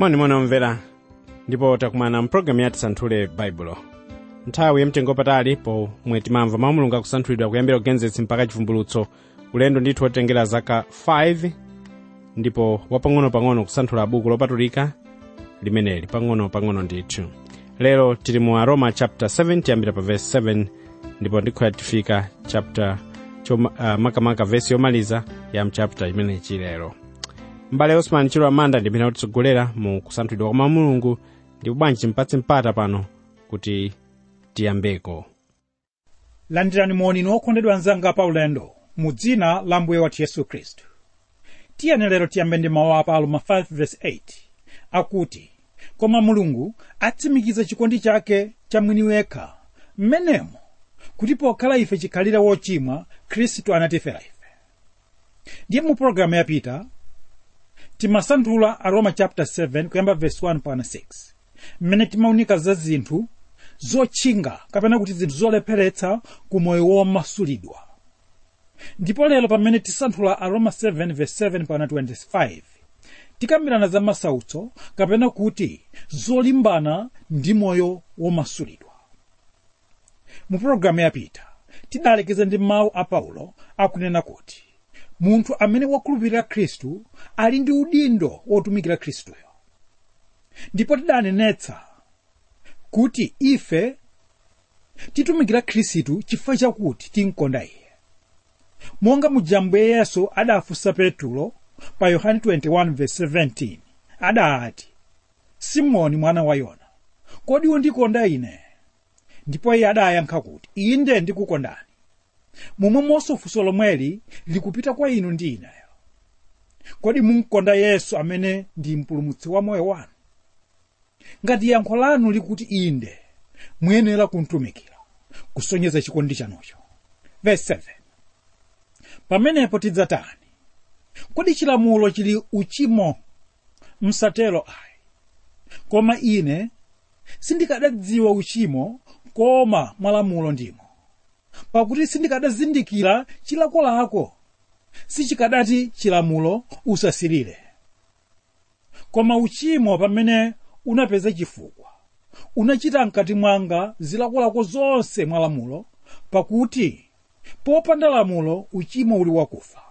monimoni omvera ndipo takumana mpulogalamu yati santhule baibulo nthawi yamtengo patali pomwe timamva mawu mulungu akusanthulidwa kuyambira kugenesis mpaka chivumbulutso ulendo ndithu wotengera zaka 5 ndipo wapang'ono-pang'ono kusanthula buku lopatulika limeneli pang'ono-pang'ono ndithu lero tili mu aroma chapter 7 tiyambira pa verse 7 ndipo ndikhoya tifika chapter choma, uh, makamaka vesi yomaliza ya mchapter imenechi lero mbale osman chilo amanda ndimene kutitsogolera mu kusanthulidwa kwa mawu mulungu ndipo bwanji timpatse mpata pano kuti tiyambeko landirani moni okondedwa anzanga pa ulendo mu dzina la mbuye wathu yesu khristu tiyeni lero tiyambe ndi mawu a aroma 5:8 akuti koma mulungu atsimikiza chikondi chake cha mwini wekha mmenemo kuti pokhala ife chikhalire wochimwa khristu anatifera ife ndiye mu pologalamu yapita timasanthula aroma chapter 7 kuyamba verse 1 pana 6 mmene timaunika za zinthu zotchinga kapena kuti zinthu zolepheretsa ku moyo womasulidwa ndipo lero pamene tisanthula aroma 7 verse 7 pana 25 tikambirana za masautso kapena kuti zolimbana ndi moyo womasulidwa mu pologalamu yapita tidalekeza ndi mawu a paulo akunena kuti munthu amene wakhulupirira khristu ali ndi udindo wotumikira khristuyo ndipo tidanenetsa kuti ife titumikira khristu chifukwa chakuti tinkonda iye monga mujambwe yesu adafunsa petulo pa yohane 21:17 adati simoni mwana wa yona kodi undikonda ine ndipo iye adayankha kuti inde ndikukondani momwemonso funso lomweli likupita kwa inu ndi ineyo kodi munkonda yesu amene ndi mpulumutsi wa moyo wanu ngati yankho lanu likuti inde muyenera kumtumikira kusonyeza chikondi chanucho verse 7 pamenepo tidzatani kodi chilamulo chili uchimo msatero ayi koma ine sindikadadziwa uchimo koma mwalamulo ndimo pakuti sindikadazindikira chilakolako sichikadati chilamulo usasirire koma uchimo pamene unapeza chifukwa unachita mkati mwanga zilakolako zonse mwa lamulo pakuti popanda lamulo uchimo uli wakufa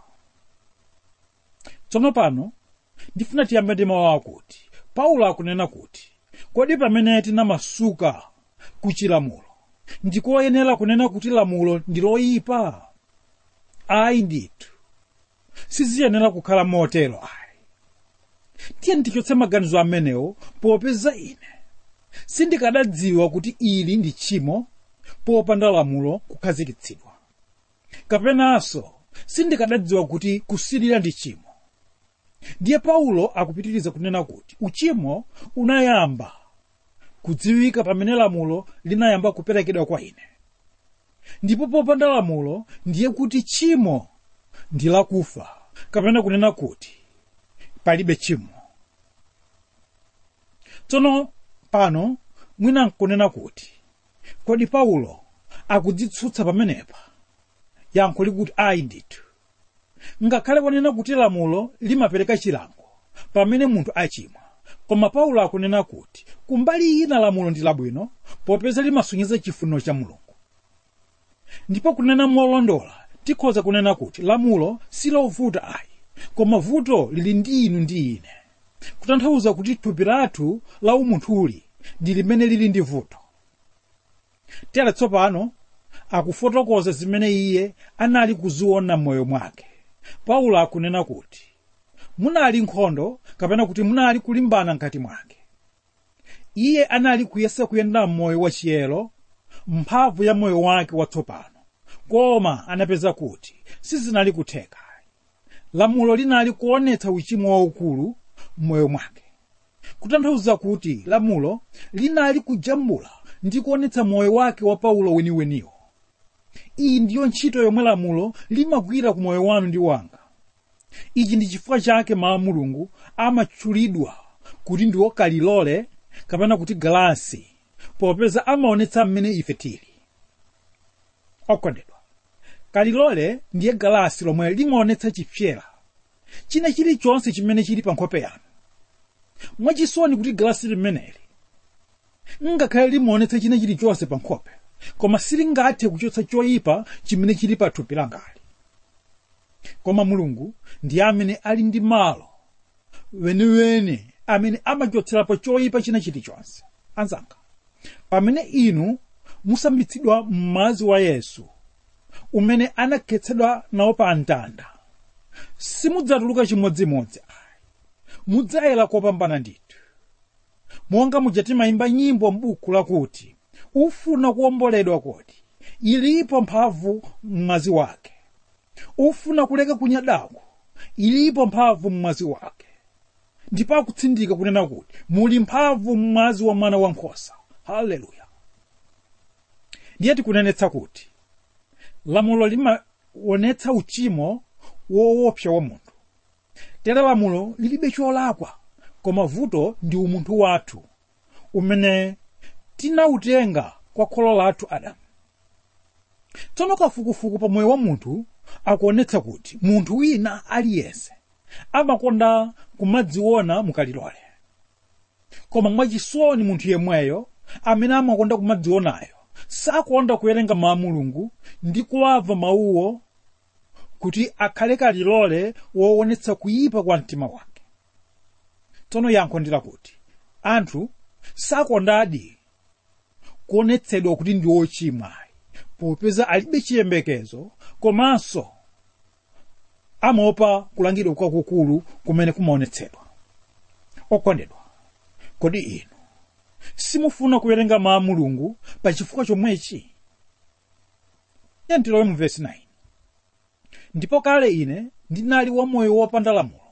tsono pano ndifuna tiyambe ndi mawu akuti paulo akunena kuti kodi pamene tinamasuka ku chilamulo ndikoyenera kunena kuti lamulo ndi loyipa ayi ndithu siziyenera kukhala motero ayi tiye ndichotse maganizo amenewo popeza ine sindikadadziwa kuti ili ndi tchimo popanda lamulo kukhazikitsidwa kapenanso sindikadadziwa kuti kusirira ndi tchimo ndiye paulo akupitiriza kunena kuti uchimo unayamba kudziwika pamene lamulo linayamba kuperekedwa kwa ine ndipo popanda lamulo ndiye kuti tchimo ndi lakufa kapena kunena kuti palibe tchimo tsono pano mwina nkunena kuti kodi paulo akudzitsutsa pamenepa yankho likuti ayi ndithu ngakhale wanena kuti lamulo limapereka chilango pamene munthu achimwa koma paulo akunena kuti kumbali ina lamulo ndi labwino popeza limasonyeza chifuniro cha mulungu ndipo kunena molondola tikhoza kunena kuti lamulo silovuta ayi koma vuto lili ndi inu ndi ine kutanthauza kuti thupi lathu la umunthuli ndi limene lili ndi vuto tere tsopano akufotokoza zimene iye anali kuziona m'moyo mwake paulo akunena kuti munali nkhondo kapena kuti munali kulimbana mkati mwake iye anali kuyesa kuyenda m'moyo wachiyero mphamvu ya moyo wake watsopano koma anapeza kuti sizinali kutheka lamulo linali kuonetsa uchimo waukulu m'moyo mwake kutanthauza kuti lamulo linali kujambula ndi kuonetsa moyo wake wa paulo weniweniwo iyi ndiyo ntchito yomwe lamulo limagwira ku moyo wanu ndi wanga ichi ndi chifukwa chake mawu a mulungu amatchulidwa kuti ndiwo kalilole kapena kuti galasi popeza amaonetsa mmene ife tili okondedwa kalilole ndiye galasi lomwe limaonetsa chipyera china chilichonse chimene chili pa nkhope yanu mwachisoni kuti galasi limeneli ngakhale limaonetsa china chilichonse pa nkhope koma silingathe kuchotsa choyipa chimene chili pa thupi langali koma mulungu ndi amene ali ndi malo weniweni amene amachotserapo choyipa china chilichonse anzanga pamene inu musambitsidwa m'madzi wa yesu umene anakhetsedwa nawo pa mtanda simudzatuluka chimodzimodzi ayi mudzayera kopambana ndithu monga muja timayimba nyimbo m'buku lakuti ufuna kuwomboledwa kodi ilipo mphamvu m'mwazi wake ufuna kuleka kunyadako ilipo mphamvu m'mwazi wake ndipo akutsindika kunena kuti muli mphamvu m'mwazi wa mwana wankhosa haleluya ndiye tikunenetsa kuti lamulo limaonetsa uchimo woopsa wa munthu tere lamulo lilibe cholakwa koma vuto ndi umunthu wathu umene tinawutenga kwa kholo lathu adamu tsono kafukufuku pa moyo wa munthu akuonetsa kuti munthu wina aliyense amakonda kumadziona mukalilole koma mwachisoni munthu yemweyo amene amakonda kumadzionayo sakonda kuwerenga mawu a mulungu ndi kuwamva mawuwo kuti akhale kalilole woonetsa kuyipa kwa mtima wake tsono yankho ndi lakuti anthu sakondadi kuonetsedwa kuti ndi ochimwa popeza alibe chiyembekezo komanso amaopa kulangidwa kwakukulu kumene kumaonetsedwa okondedwa kodi inu simufuna kuwerenga mawu a mulungu pa chifukwa chomwechi tilowe mu vesi 9 ndipo kale ine ndinali wamoyo wopanda lamulo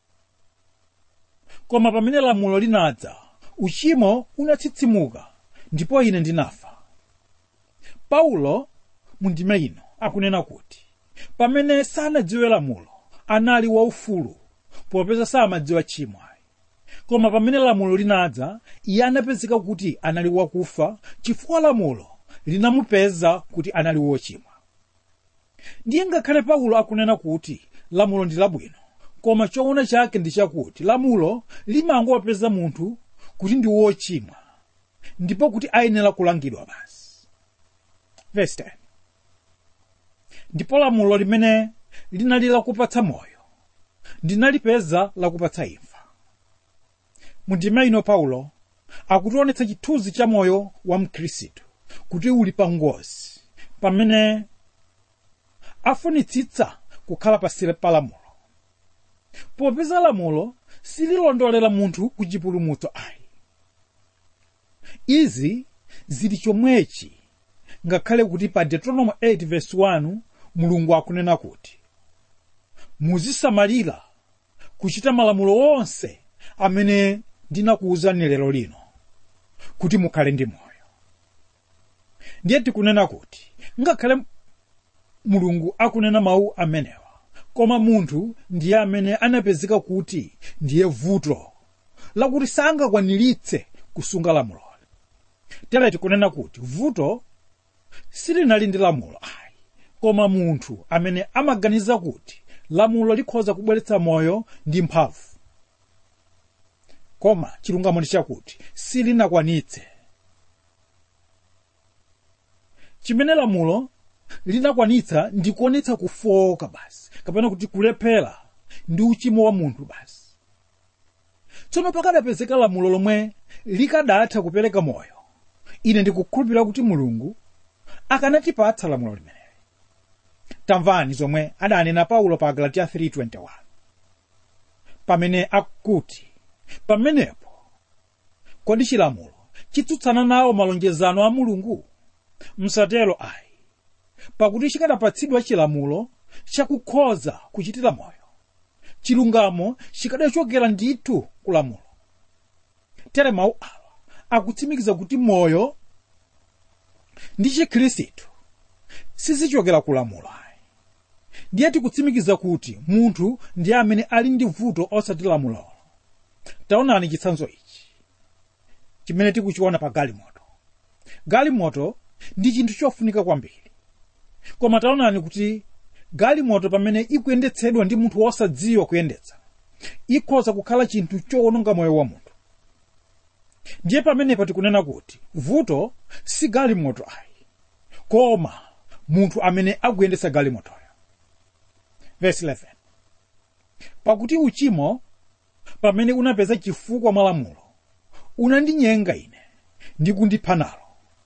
koma pamene lamulo linadza uchimo unatsitsimuka ndipo ine ndinafa paulo mundime ino akunena kuti pamene sanadziwe lamulo anali waufulu popeza samadziwa tchimo koma pamene lamulo linadza iye anapezeka kuti anali wakufa chifukwa lamulo linamupeza kuti anali wochimwa ndiye ngakhale paulo akunena kuti lamulo ndi labwino koma choona chake ndi chakuti lamulo limangopeza munthu kuti ndi wochimwa ndipo kuti ayenera kulangidwa basi verse 10 ndipo lamulo limene linali lakupatsa moyo ndinalipeza lakupatsa imfa mundime ino paulo akutionetsa chithunzi cha moyo wa mkhristu kuti uli pa ngozi pamene afunitsitsa kukhala pasile pa lamulo popeza lamulo sililondolera munthu ku chipulumutso ayi izi zili chomwechi ngakhale kuti pa deuteronomy 8 verse 1 mulungu akunena kuti muzisamalira kuchita malamulo onse amene ndinakuwuzani lero lino kuti mukhale ndi moyo ndiye tikunena kuti ngakhale mulungu akunena mawu amenewa koma munthu ndiye amene anapezeka kuti ndiye vuto lakuti sangakwaniritse kusunga lamulo tere tikunena kuti vuto silinali ndi lamulo ayi koma munthu amene amaganiza kuti lamulo likhoza kubweretsa moyo ndi mphamvu koma chilungamo ndi chakuti silinakwanitse chimene lamulo linakwanitsa ndi kuonetsa kufoka basi kapena kuti kulephera ndi uchimo wa munthu basi tsono pakadapezeka lamulo lomwe likadatha kupereka moyo ine ndikukhulupirira kuti mulungu akanatipatsa lamulo limeneli tamvani zomwe adanena paulo pa galatiya 3:21 pamene akuti pamenepo kodi chilamulo chitsutsana nawo malonjezano a mulungu msatero ayi pakuti chikanapatsidwa chilamulo chakukhoza kuchitira moyo chilungamo chikadachokera ndithu ku lamulo tere mawu awa akutsimikiza kuti moyo ndi chikhristu sizichokera ku lamulo ayi ndiye tikutsimikiza kuti munthu ndiye amene ali ndi vuto osati lamulolo taonani chitsanzo ichi chimene tikuchiona pa galimoto galimoto ndi chinthu chofunika kwambiri koma taonani kuti galimoto pamene ikuyendetsedwa ndi munthu wosadziwa kuyendetsa ikhoza kukhala chinthu chowononga moyo wa munthu ndiye pamenepa tikunena kuti vuto si galimoto ayi koma munthu amene akuyendetsa galimotoyo verse 11 pakuti uchimo pamene unapeza chifukwa mwa lamulo unandinyenga ine ndi kundipha nalo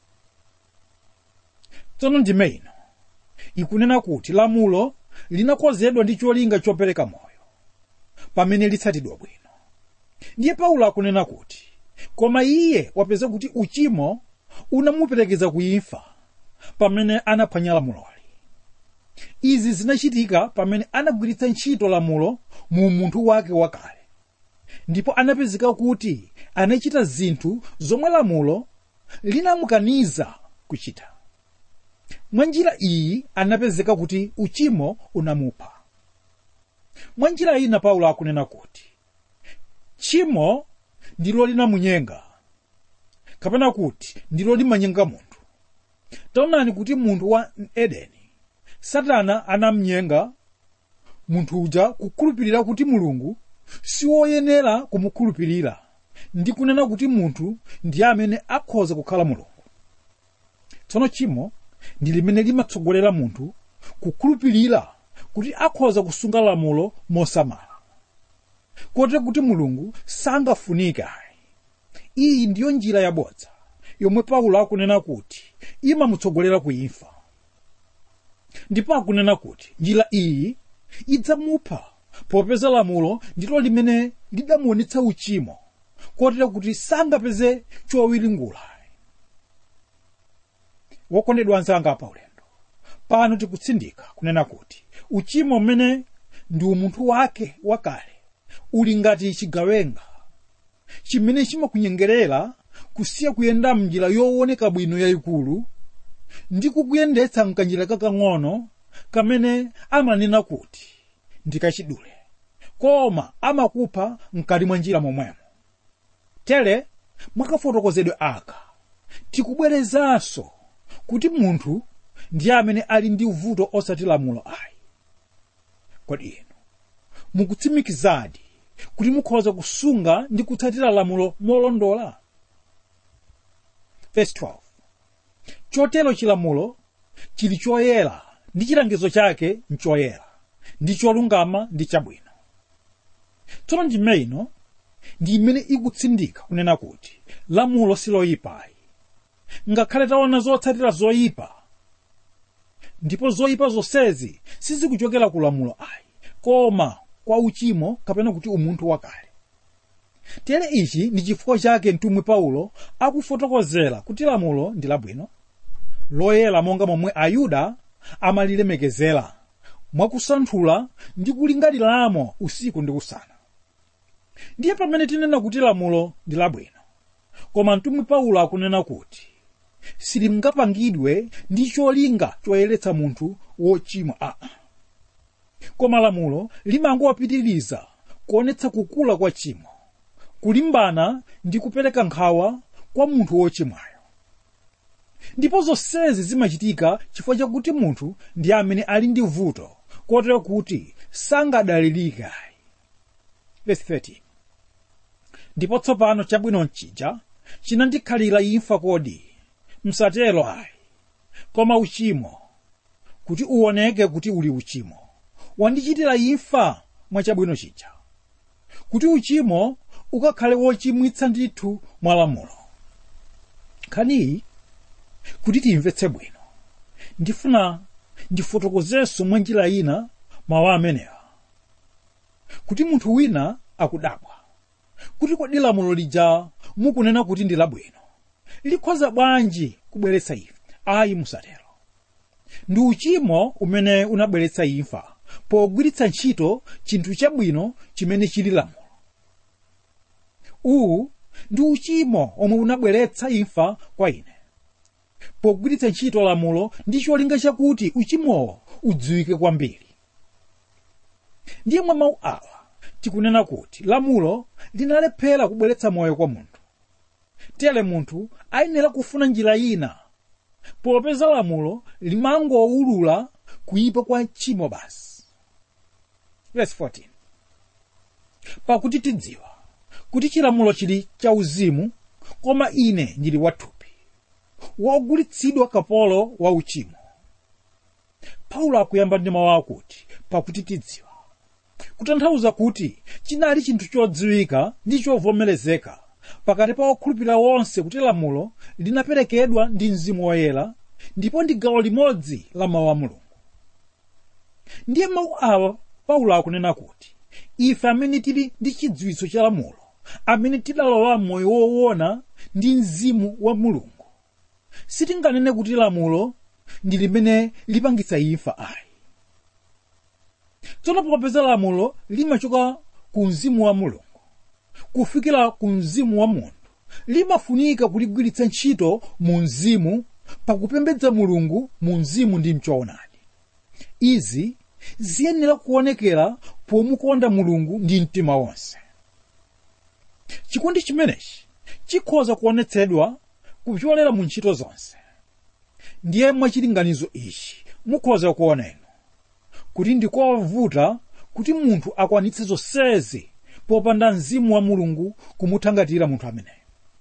tsono ndime ino ikunena kuti lamulo linakonzedwa ndi cholinga chopereka moyo pamene litsatidwa bwino ndiye paulo akunena kuti koma iye wapeza kuti uchimo unamuperekeza kuimfa pamene anaphwanya lamuloli izi zinachitika pamene anagwiritsa ntchito lamulo mu munthu wake wakale ndipo anapezeka kuti anachita zinthu zomwe lamulo linamukaniza kuchita mwa njira iyi anapezeka kuti uchimo unamupha mwa njira ina paulo akunena kuti tchimo ndilo linamunyenga kapena kuti ndilo limanyenga munthu taonani kuti munthu wa edeni satana anamnyenga munthu uja kukhulupirira kuti mulungu siwoyenera kumukhulupirira ndi kunena kuti munthu ndi amene akhoza kukhala mulungu tsono tchimo ndi limene limatsogolera munthu kukhulupirira kuti akhoza kusunga lamulo mosamala kote kuti mulungu sangafunike ayi iyi ndiyo njira yabodza yomwe paulo akunena kuti imamutsogolera kuimfa ndipo akunena kuti njira iyi idzamupha popeza lamulo ndilo limene lidamuonetsa uchimo kotera kuti sangapeze chowiringula wokondedwa anzanga pa ulendo pano tikutsindika kunena kuti uchimo mmene ndi umunthu wake wakale uli ngati chigawenga chimene chimakunyengerera kusiya kuyenda mnjira yooneka bwino yayikulu ndi kukuyendetsa mkanjira kakang'ono kamene amanena kuti ndikachidule koma amakupha mkati mwa njira momwemo tere mwakafotokozedwe aka tikubwerezanso kuti munthu ndi amene ali ndi vuto osati lamulo ayi kodi inu mukutsimikizadi kuti mukhoza kusunga ndi kutsatira lamulo molondola verse 12 chotero chilamulo chili choyera ndi chilangizo chake nchoyera ndi cholungama ndi chabwino tsono ndime ino ndi imene ikutsindika kunena kuti lamulo siloyipayi ngakhale taona zotsatira zoyipa ndipo zoyipa zonsezi sizikuchokera ku lamulo ayi koma kwa uchimo kapena kuti umunthu wakale tere ichi ndi chifukwa chake mtumwi paulo akufotokozera kuti lamulo ndi labwino loyera monga momwe ayuda amalilemekezera mwakusanthula ndi kulingaliramo usiku ndi usana ndiye pamene tinena kuti lamulo ndi labwino koma mtumwi paulo akunena kuti silingapangidwe ndi cholinga choyeretsa munthu wochimwa aa koma lamulo limangowapitiriza kuonetsa kukula kwa chimo kulimbana ndi kupereka nkhawa kwa munthu wochimwayo ndipo zonsezi zimachitika chifukwa chakuti munthu ndi amene ali ndi vuto kotero kuti sangadalirike verse 13 ndipo tsopano chabwino chija chinandikhalira imfa kodi msatero ayi koma uchimo kuti uoneke kuti uli uchimo wandichitira imfa mwa chabwino chija kuti uchimo ukakhale wochimwitsa ndithu mwa lamulo nkhaniyi kuti tiyimvetse bwino ndifuna ndifotokozenso mwa njira ina mawu amenewa kuti munthu wina akudabwa kuti kodi lamulo lija mukunena kuti ndi labwino likhoza bwanji kubweretsa imfa ayi musatero ndi uchimo umene unabweretsa imfa pogwiritsa ntchito chinthu chabwino chimene chili lamulo uwu ndi uchimo omwe unabweretsa imfa kwa ine pogwiritsa ntchito lamulo ndi cholinga chakuti uchimowo udziwike kwambiri ndiye mwa mawu awa tikunena kuti lamulo linalephera kubweretsa moyo kwa munthu tere munthu ayenera kufuna njira ina popeza lamulo limangowulula kuyipa kwa tchimo basi verse 14 pakuti tidziwa kuti chilamulo chili chauzimu koma ine ndili wathupi wogulitsidwa kapolo wa uchimo paulo akuyamba ndi mawu akuti pakuti tidziwa kutanthauza kuti chinali chinthu chodziwika ndi chovomerezeka pakati pa okhulupirira wonse kuti lamulo linaperekedwa ndi mzimu woyera ndipo ndi gawo limodzi la mawu a mulungu ndiye mawu awa paulo akunena kuti ife amene tili ndi chidziwitso cha lamulo amene tidalowa moyo woona ndi mzimu wa mulungu sitinganene kuti lamulo ndi limene lipangitsa imfa ayi tsono popeza lamulo limachoka ku mzimu wa mulungu kufikira ku mzimu wa munthu limafunika kuligwiritsa ntchito mu mzimu pakupembedza mulungu mu mzimu ndi mchoonadi izi ziyenera kuonekera pomukonda mulungu ndi mtima wonse chikondi chimenechi chikhoza kuonetsedwa kupyolera mu ntchito zonse ndiye mwachilinganizo ichi mukhoza kuona inu kuti ndikovuta kuti munthu akwanitse zonsezi popanda mzimu wa mulungu kumuthangatira munthu ameneyo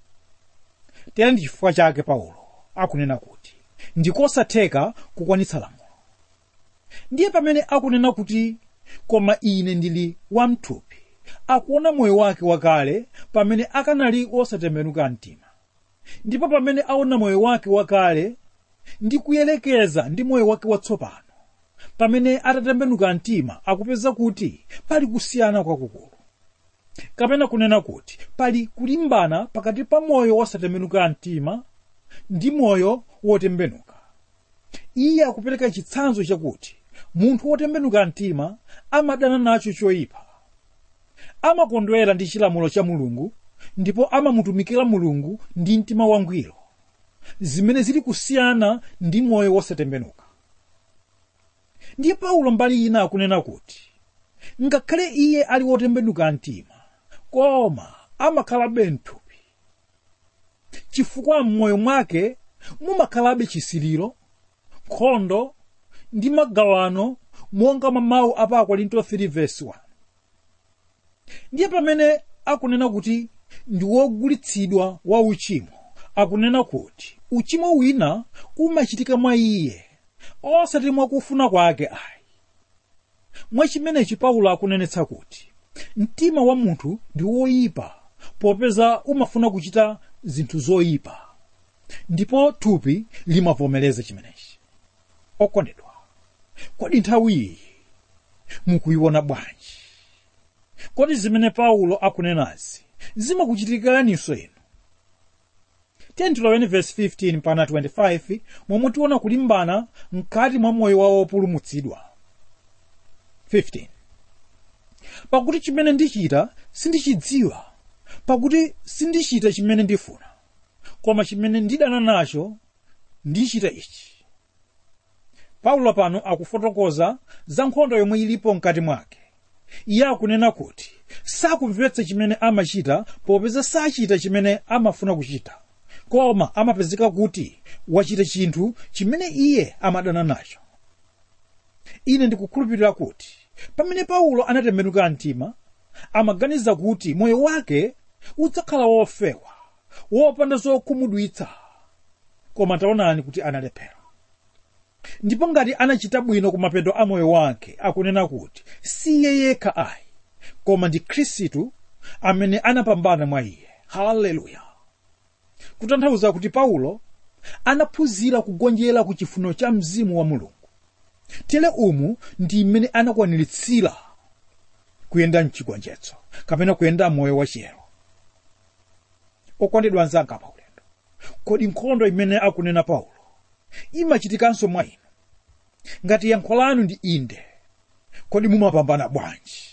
tere ndi chifukwa chake paulo akunena kuti ndikosatheka kukwanitsa lamulo ndiye pamene akunena kuti koma ine ndili wamthupi akuona moyo wake wakale pamene akanali osatembenuka mtima ndipo pamene aona moyo wake wakale ndi kuyelekeza ndi moyo wake watsopano pamene atatembenuka mtima akupeza kuti pali kusiyana kwakukulu kapena kunena kuti pali kulimbana pakati pa moyo wosatembenuka mtima ndi moyo wotembenuka iye akupereka chitsanzo chakuti munthu wotembenuka mtima amadana nacho choyipa amakondwera ndi chilamulo cha mulungu ndipo amamutumikira mulungu ndi mtima wangwiro zimene zili kusiyana ndi moyo wosatembenuka ndiye paulo mbali ina akunena kuti ngakhale iye ali wotembenuka mtima koma amakhalabe mthupi chifukwa m'moyo mwake mumakhalabe chisiliro nkhondo ndi magawano monga mwa mawu a pa akorinto 3 verse 1 ndiye pamene akunena kuti ndi wogulitsidwa wa uchimo akunena kuti uchimo wina umachitika mwa iye osati mwakufuna kwake ayi mwachimenechi paulo akunenetsa kuti mtima wa munthu ndi woyipa popeza umafuna kuchita zinthu zoyipa ndipo thupi limavomereza chimenechi okondedwa kodi nthawi iyi mukuyiona bwanji kodi zimene paulo akunenazi zimakuchitikiraninso inu tiloweni verse 15 pana 25 momwe tiona kulimbana mkati mwa moyo wa wopulumutsidwa 15 pakuti chimene ndichita sindichidziwa pakuti sindichita chimene ndifuna koma chimene ndidana nacho ndichita ichi paulo pano akufotokoza za nkhondo yomwe ilipo mkati mwake iye akunena kuti sakumvetsa chimene amachita popeza sachita chimene amafuna kuchita koma amapezeka kuti wachita chinthu chimene iye amadana nacho ine ndikukhulupirira kuti pamene paulo anatembenuka mtima amaganiza kuti moyo wake udzakhala wofewa wopanda zokhumudwitsa koma taonani kuti analephera ndipo ngati anachita bwino ku mapeto a moyo wake akunena kuti si iye yekha ayi koma ndi khristu amene anapambana mwa iye haleluya kutanthauza kuti paulo anaphunzira kugonjera ku chifuniro cha mzimu wa mulungu tere umu ndi mmene anakwaniritsira kuyenda mchigonjetso kapena kuyenda moyo wachiyero okondedwa anzanga paulendo kodi nkhondo imene akunena paulo imachitikanso mwa inu ngati yankho lanu ndi inde kodi mumapambana bwanji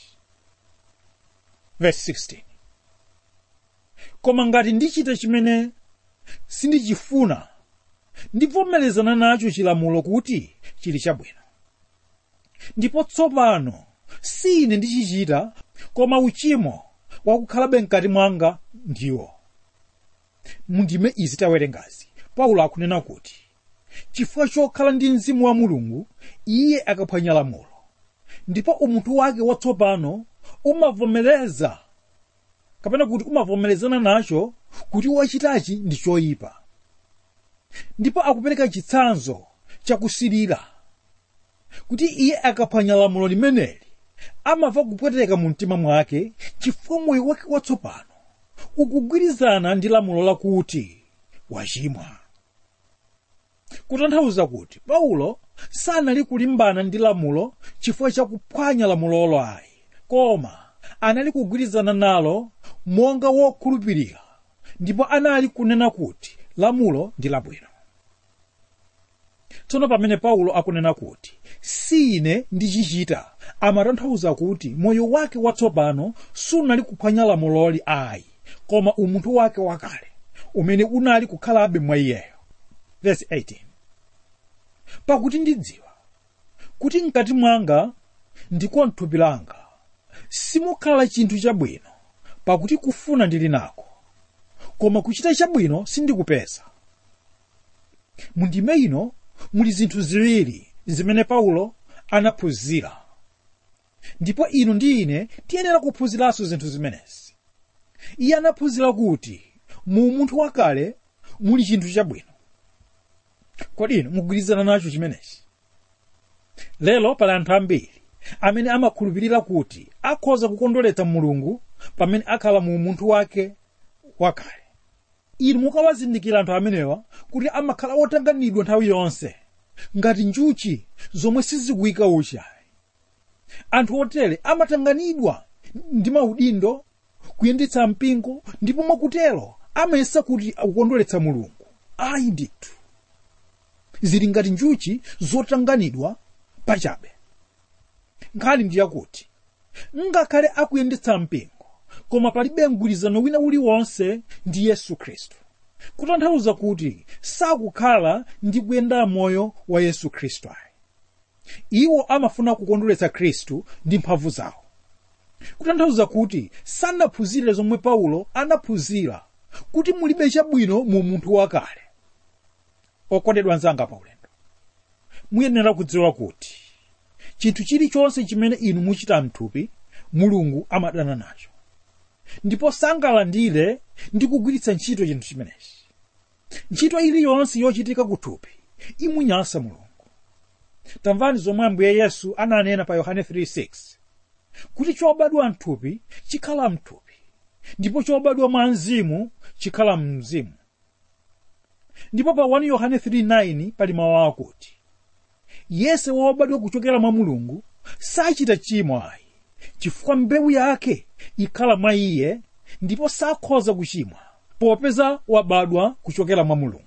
verse 16 koma ngati ndichita chimene sindichifuna ndivomerezana nacho chilamulo kuti chili chabwino ndipo tsopano si ine ndichichita koma uchimo wakukhalabe mkati mwanga ndiwo mundime izi tawerengazi paulo akunena kuti chifukwa chokhala ndi mzimu wa mulungu iye akaphwanya lamulo ndipo umunthu wake watsopano umavomereza kapena kuti umavomerezana nacho kuti wachitachi ndi choyipa ndipo akupereka chitsanzo chakusirira kuti iye akaphwanya lamulo limeneli amava kupweteka mu mtima mwake chifukwa moyo wake watsopano ukugwirizana ndi lamulo lakuti wachimwa kutanthauza kuti paulo sanali kulimbana ndi lamulo chifukwa chakuphwanya lamulolo ayi koma anali kugwirizana nalo monga wokhulupirira ndipo anali kunena kuti lamulo ndi labwino tsono pamene paulo akunena kuti si ine ndichichita amatanthauza kuti moyo wake watsopano sunali kuphwanya lamuloli ayi koma umunthu wake wakale umene unali kukhalabe mwa iyeyo verse 18 pakuti ndidziwa kuti mkati mwanga ndiko mthupi langa simukhala chinthu chabwino pakuti kufuna ndili nako koma kuchita chabwino sindikupeza mundime ino muli zinthu ziwiri zimene paulo anaphunzira ndipo inu ndi ine tiyenera kuphunziranso zinthu zimenezi iye anaphunzira kuti mu munthu wakale muli chinthu chabwino kodi inu mugwirizana nacho chimenechi lero pali anthu ambiri amene amakhulupirira kuti akhoza kukondweretsa mulungu pamene akhala mu munthu wake wakale inu mukawazindikira anthu amenewa kuti amakhala otanganidwa nthawi yonse ngati njuchi zomwe sizikuyika uchi anthu otere amatanganidwa ndi maudindo kuyendetsa mpingo ndipo mwakutero amayesa kuti akukondweretsa mulungu ayi ndithu zili ngati njuchi zotanganidwa pachabe nkhani ndi yakuti ngakhale akuyendetsa mpingo koma palibe mgwirizano wina uliwonse ndi yesu khristu kutanthauza kuti sakukhala ndi kuyenda moyo wa yesu khristu ayi iwo amafuna kukondweretsa khristu ndi mphamvu zawo kutanthauza kuti sanaphunzire zomwe paulo anaphunzira kuti mulibe chabwino mu munthu wakale okondedwa anzanga paulendo muyenera kudziwa kuti chinthu chilichonse chimene inu muchita mthupi mulungu amadana nacho ndipo sangalandire ndi kugwiritsa ntchito chinthu chimenechi ntchito iliyonse yochitika kuthupi imunyansa mulungu tamvani zomwe ambuye yesu ananena pa yohane 3:6 kuti chobadwa mthupi chikhala mthupi ndipo chobadwa mwa mzimu chikhala mzimu ndipo pa 1 yohane 3:9 pali mawu akuti yese wobadwa kuchokera mwa mulungu sachita chimo ayi chifukwa mbewu yake ikhala mwa iye ndipo sakhoza kuchimwa popeza wabadwa kuchokera mwa mulungu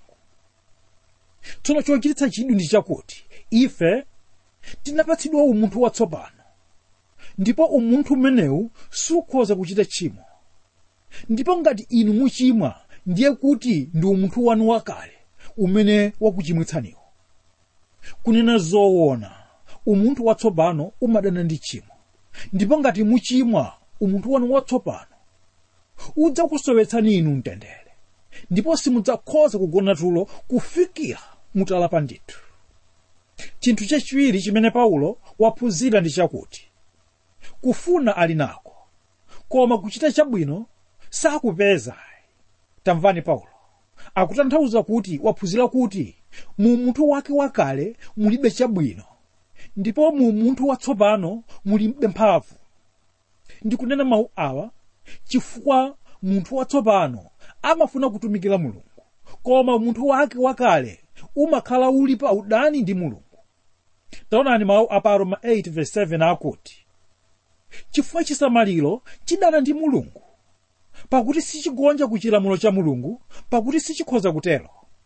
tsono chochititsa chidwi ndi chakuti ife tinapatsidwa umunthu watsopano ndipo umunthu umenewu sukhoza kuchita tchimo ndipo ngati inu muchimwa ndiye kuti ndi umunthu wanu wakale umene wakuchimwitsaniwo kunena zoona umunthu watsopano umadana ndi tchimo ndipo ngati muchimwa umunthu wanu watsopano udzakusowetsani inu mtendere ndipo simudzakhoza kugona tulo kufikira mutalapa ndithu chinthu chachiwiri chimene paulo waphunzira ndi chakuti kufuna ali nako koma kuchita chabwino sakupeza tamvani paulo akutanthauza kuti waphunzira kuti mu munthu wake wakale mulibe chabwino ndipo mu munthu watsopano mulibe mphamvu ndikunena mawu awa chifukwa munthu watsopano amafuna kutumikira mulungu koma munthu wake wakale umakhala uli pa udani ndi mulungu taonani mawu a pa roma 8:7 akuti chifukwa chisamaliro chidana ndi mulungu pakuti sichigonja ku chilamulo cha mulungu pakuti sichikhoza kutero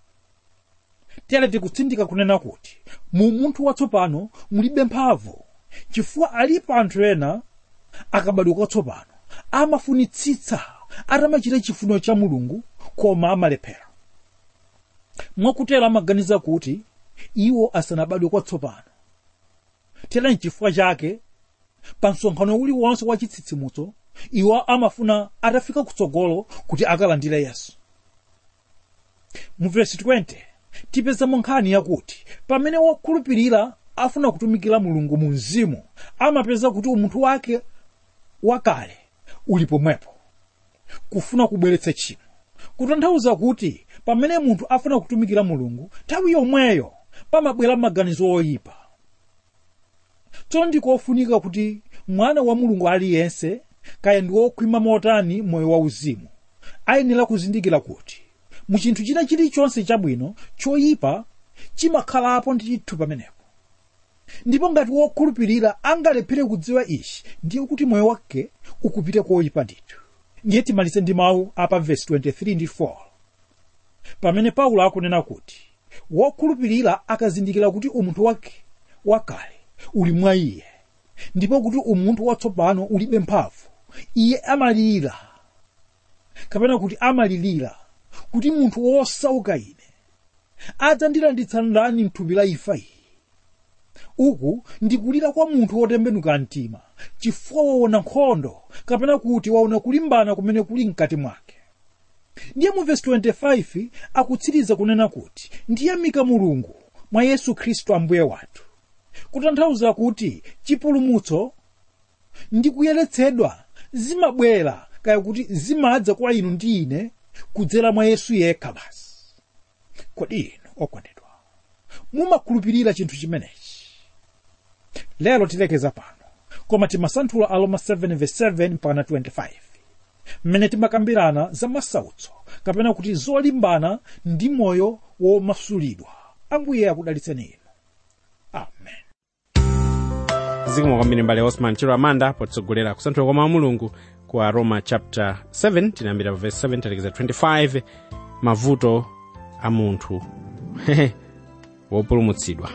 tere tikutsindika kunena kuti mu munthu watsopano mulibe mphamvu chifukwa alipo anthu ena akabadwa kwatsopano amafunitsitsa atamachita chifuniro cha mulungu koma amalephera mwakutero amaganiza kuti iwo asanabadwe kwatsopano tera nchifukwa chake pa msonkhano uliwonse wa chitsitsimutso iwo amafuna atafika kutsogolo kuti akalandire yesu mu vesi 20 tipezamo nkhani yakuti pamene wokhulupirira afuna kutumikira mulungu mu mzimu amapeza kuti umunthu wake wakale uli pomwepo kufuna kubweretsa tchimo kutanthauza kuti pamene munthu afuna kutumikira mulungu nthawi yomweyo pamabwera maganizo oyipa tsono ndikofunika kuti mwana wa mulungu aliyense kaya ndi wokhwima motani moyo wauzimu ayenera kuzindikira kuti mu chinthu china chilichonse chabwino choyipa chimakhalapo ndi chithu pamenepo ndipo ngati wokhulupirira angalephere kudziwa ichi ndiye kuti moyo wake ukupita koyipa ndithu ndiye timalize ndi mawu apa vesi 23 ndi 4 pamene paulo akunena kuti wokhulupirira akazindikira kuti umunthu wake wakale uli mwa iye ndipo kuti umunthu watsopano ulibe mphamvu iye amalira kapena kuti amalirira kuti munthu wosauka ine adzandilanditsa ndani mthupi la imfa iyi uku ndikulira kwa munthu wotembenuka mtima chifukwa waona nkhondo kapena kuti waona kulimbana kumene kuli mkati mwake ndiye mu vesi 25 akutsiriza kunena kuti ndiyamika mulungu mwa yesu khristu ambuye wathu kutanthauza kuti chipulumutso ndi kuyeretsedwa zimabwera kaya kuti zimadza kwa inu ndi ine kudzera mwa yesu yekha basi kodi inu okondedwa mumakhulupirira chinthu chimenechi lero tilekeza pano koma timasanthula aroma 7:7 mpaka 25 mmene timakambirana za masautso kapena kuti zolimbana ndi moyo womasulidwa ambuye akudalitseni inu amen zikomo kwambiri mbale osman chiro amanda potitsogolera kusanthula kwa mawu a mulungu ku aroma chapter 7 tinayambira pa verse 7 talekeza 25 mavuto a munthu wopulumutsidwa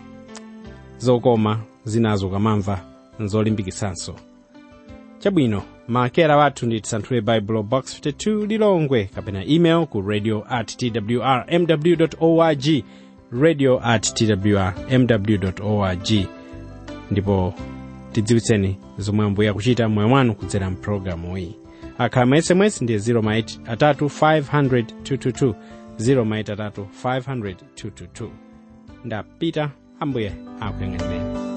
zokoma zinazo ukamamva nzolimbikitsanso chabwino maakera wathu ndi tisanthule bible box 52 lilongwe kapena email ku radio at twr mw org radio at twr mw org ndipo tidziwitseni zomwe ambuye akuchita mmoyo mwanu kudzera mpulogalamu iyi akhala ma sms ndiye 0 atatu 500 222 0 atatu 500 222 ndapita ambuye akuyang'anireni